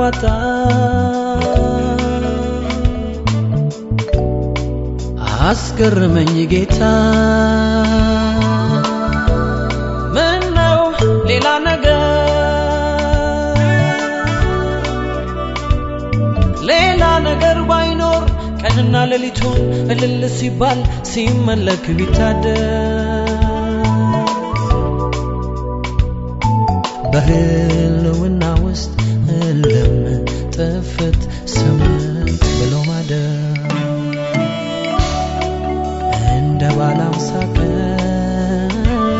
አዋጣ አስገርመኝ ጌታ ምን ነው ሌላ ነገር ሌላ ነገር ባይኖር ቀንና ሌሊቱን እልል ሲባል ሲመለክ ቢታደር በህልውና ውስጥ እልም ጥፍት ስምት ብሎ ማደር እንደ ባለ አምሳ ቀን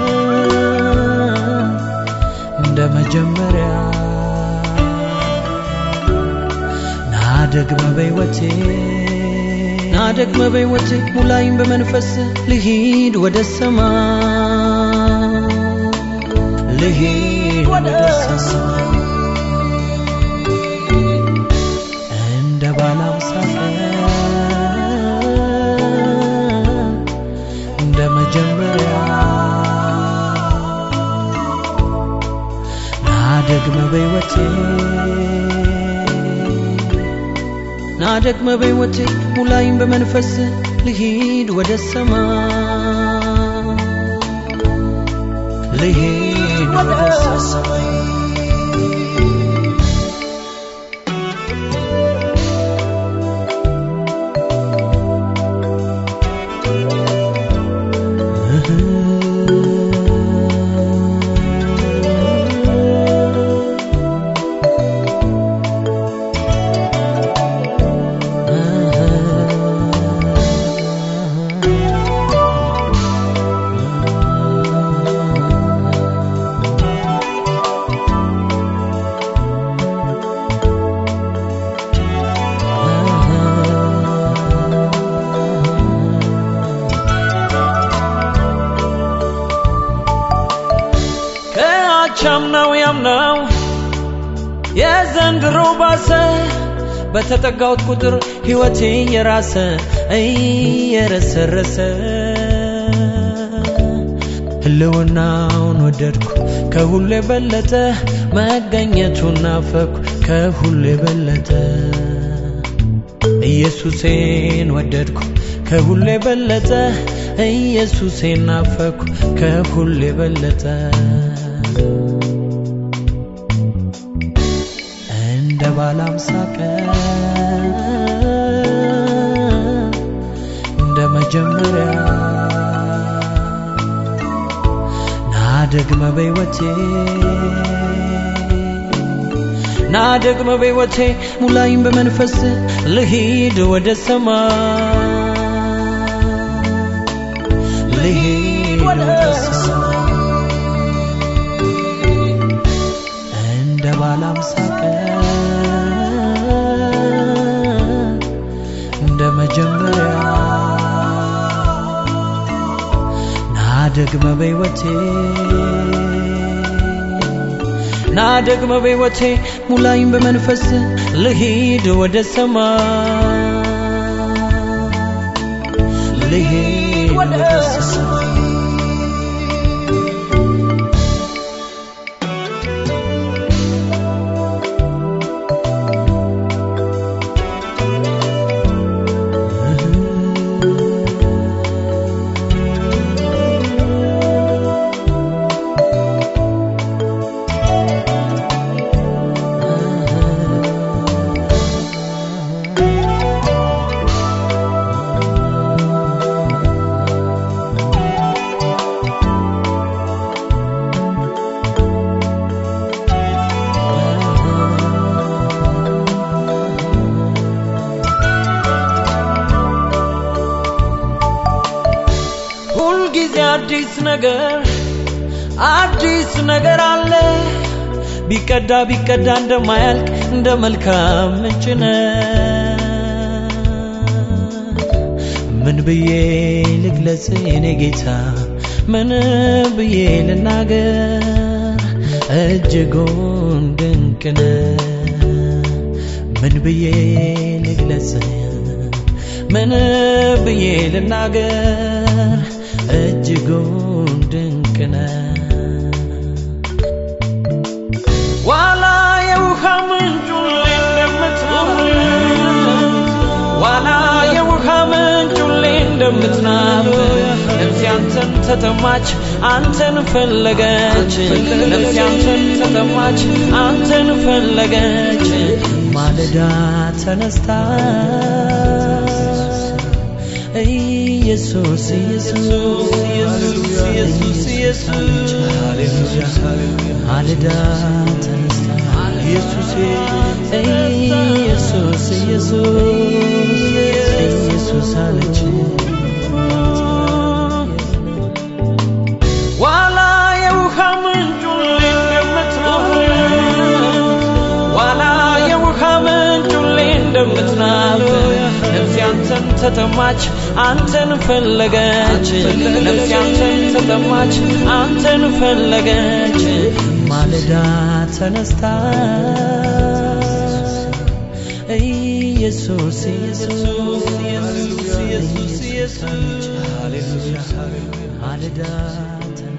እንደ መጀመሪያ ናደግመ በሕይወቴ ናደግመ በሕይወቴ ሙላይም በመንፈስ ልሂድ ወደ ሰማይ ልሂድ ወደ ሰማይ እንደ ባለ አምሳ ቀን እንደ መጀመሪያ ናደግመ በሕይወቴ ናደግመ በሕይወቴ ሙላይም በመንፈስ ልሂድ ወደ ሰማይ ልሂድ ወደ ሰማይ ከአቻምናው ያምናው የዘንድሮ ባሰ በተጠጋሁት ቁጥር ሕይወቴ የራሰ እየረሰረሰ ህልውናውን ወደድኩ ከሁሉ የበለጠ መገኘቱን ናፈኩ ከሁሉ የበለጠ ኢየሱሴን ወደድኩ ከሁሉ የበለጠ ኢየሱሴን ናፈኩ ከሁሉ የበለጠ እንደ ባለ አምሳ ቀን እንደ መጀመሪያ ናደግመ በሕይወቴ ናደግመ በሕይወቴ ሙላይም በመንፈስ ልሂድ ወደ ሰማይ ልሂድ ወደ ሰማይ እንደ ባለ አምሳ ቀን እንደ መጀመሪያ ናደግመ በሕይወቴ ናደግመ በሕይወቴ ሙላይም በመንፈስ ልሂድ ወደ ሰማይ ልሂድ ወደ ሰማይ ሁልጊዜ አዲስ ነገር አዲስ ነገር አለ ቢቀዳ ቢቀዳ እንደማያልቅ እንደ መልካም ምንጭ ነህ። ምን ብዬ ልግለጽ የኔ ጌታ ምን ብዬ ልናገር እጅጉን ድንቅ ነህ። ምን ብዬ ልግለጽ ምን ብዬ ልናገር እጅጉን ድንቅ ነህ። ዋላ የውሃ ምንጩን ሌላ አንተን ተጠማች አንተን ፈለገች ነፍሴ አንተን ተጠማች አንተን ፈለገች ማለዳ ተነስታ ኢየሱስ ኢየሱስ ኢየሱስ ኢየሱስ ማለዳ ተነስታ ኢየሱስ ኢየሱስ ኢየሱስ ኢየሱስ አለች ዋላ የውሃ ምንጩን እንደምትናፍቅ ዋላ የውሃ ምንጩን እንደምትናፍቅ ነፍሴ አንተን ተጠማች አንተን ፈለገች ነፍሴ አንተን ተጠማች አንተን ፈለገች ማለዳ ተነስታ ኢየሱስ ኢየሱስ ኢየሱስ ኢየሱስ ማለዳ ተነስታ